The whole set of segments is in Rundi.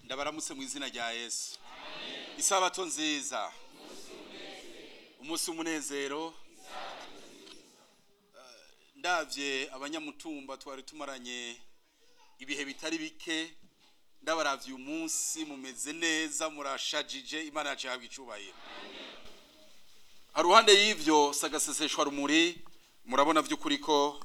ndabaramutse mu izina rya yesu isabato nziza umunsi w'umunezero Eh, ndavye abanyamutumba twari tumaranye ibihe bitari bike ndabaravye uyu munsi mumeze neza murashajije imana yacu ihabwa icubahiro haruhande y'ivyo sagaseseshwa rumuri murabona vy'ukuri ko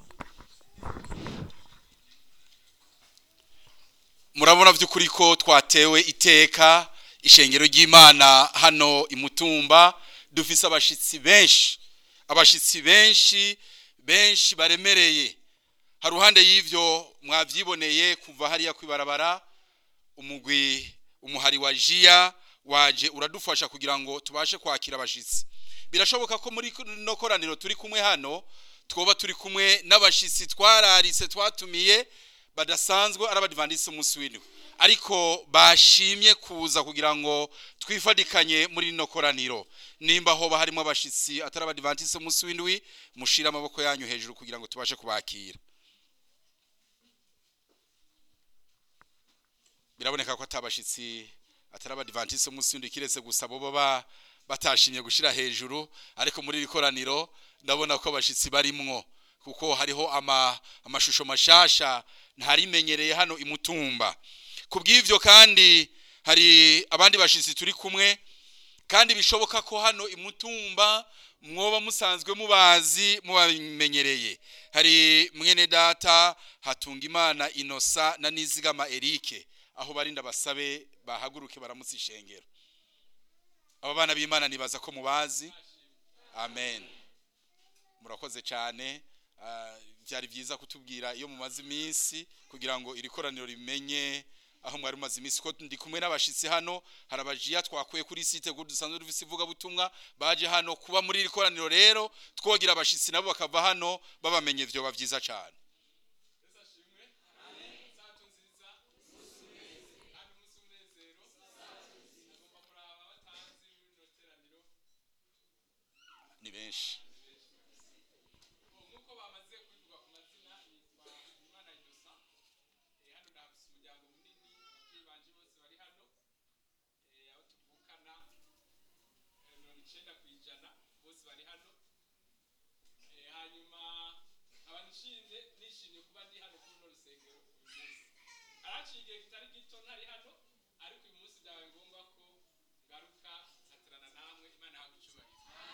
murabona vy'ukuri ko twatewe iteka ishengero ry'imana hano imutumba dufise abashitsi benshi abashitsi benshi benshi baremereye haruhande y'ivyo mwavyiboneye kuva hariya kwibarabara umugwi umuhari wa jiya waje uradufasha kugira ngo tubashe kwakira abashitsi birashoboka ko muri no koraniro turi kumwe hano twoba turi kumwe n'abashitsi twararise twatumiye badasanzwe ari abadivandisi umunsi w'indwi ariko bashimye kuza kugira ngo twifadikanye muri rino koraniro nimba hoba harimo abashitsi atari abadivantisi umunsi w'indwi mushire amaboko yanyu hejuru kugira ngo tubashe kubakira biraboneka ko atabashitsi atari abadivantisi umunsi w'indwi kiretse gusa bo baba batashimye gushira hejuru ariko muri iri koraniro ndabona ko abashitsi barimwo kuko hariho ama, amashusho mashasha ntarimenyereye hano imutumba kubw'ivyo kandi hari abandi bashitsi turi kumwe kandi bishoboka ko hano imutumba mwoba musanzwe mubazi mubamenyereye hari mwene data hatunga imana inosa na nizigama erike aho bari ndabasabe bahaguruke baramutse ishengero aba bana b'imana nibaza ko mubazi amen murakoze cyane Ah, byari byiza kutubwira iyo mumaze iminsi kugira ngo iri koraniro rimenye aho mwari mumaze iminsi ko ndi kumwe n'abashitsi hano hari abajiya twakuye kuri site kuko dusanzwe dufise ivugabutumwa baje hano kuba muri iri koraniro rero twogira abashitsi nabo bakava hano babamenye vyoba vyiza cyane ni benshi nk'uko bamaze kubivuga ku mazina nitwa imana inosa Eh, hano ndahafise umuryango munini ababyeyi banje bose bari hano Eh, abo tuvukana eh, mirongo icenda ku ijana bose bari hano Eh, hanyuma nkaba nshimye nishimiye kuba ndi hano kuri runo rusengero uyu munsi haraciye igihe kitari gito ntari hano ariko uyu munsi byabaye ngombwa ko ngaruka nsatirana namwe imana yahabwa icubahiro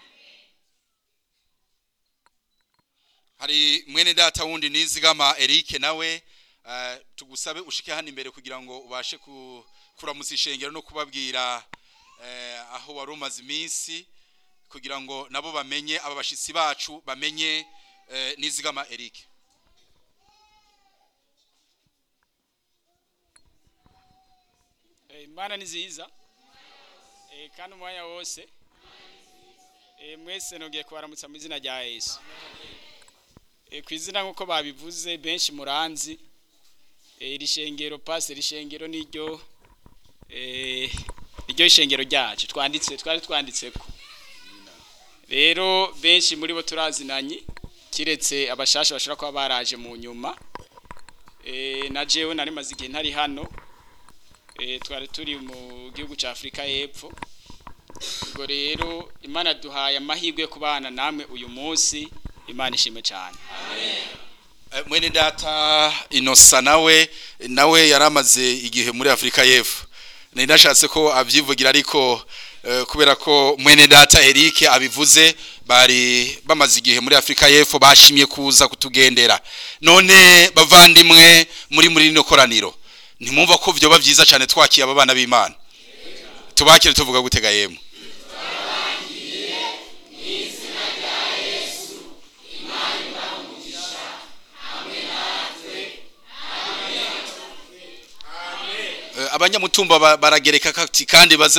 hari mwene data wundi nizigama Eric nawe eh, tugusabe ushike hano imbere kugira ngo ubashe ku- kuramutsa ishengero no kubabwira eh, aho wari umaze iminsi kugira ngo nabo bamenye aba bashitsi bacu bamenye eh, nizigama Eric Eh, imana ni nziza Eh, kandi umwanya wose Eh, mwese nongeye kubaramutsa mu izina rya yesu Eh, ku izina nk'uko babivuze benshi muranzi Eh, iri shengero pasi iri shengero niryo eh, niryo shengero ryacu twanditse twari twanditseko rero benshi muri bo turazinanye kiretse abashasha bashobora kuba baraje mu nyuma Eh, na jewe nari maze igihe ntari hano Eh, twari turi mu gihugu cya afurika y'epfo ubwo rero imana duhaye amahirwe yo kubana namwe uyu munsi imana ishimwe cyane Eh, mwene data inosa nawe nawe yaramaze igihe muri Afrika y'Epfo nari nashatse ko abyivugira ariko eh, kubera ko mwene data Eric abivuze bari bamaze igihe muri Afrika y'Epfo bashimye kuza kutugendera none bavandimwe muri muri rino koraniro ntimwumva ko vyoba vyiza cyane twakiye aba bana b'Imana tubakire tuvuga gutega yemwe Eh, abanyamutumba ba- baragereka kati kandi baze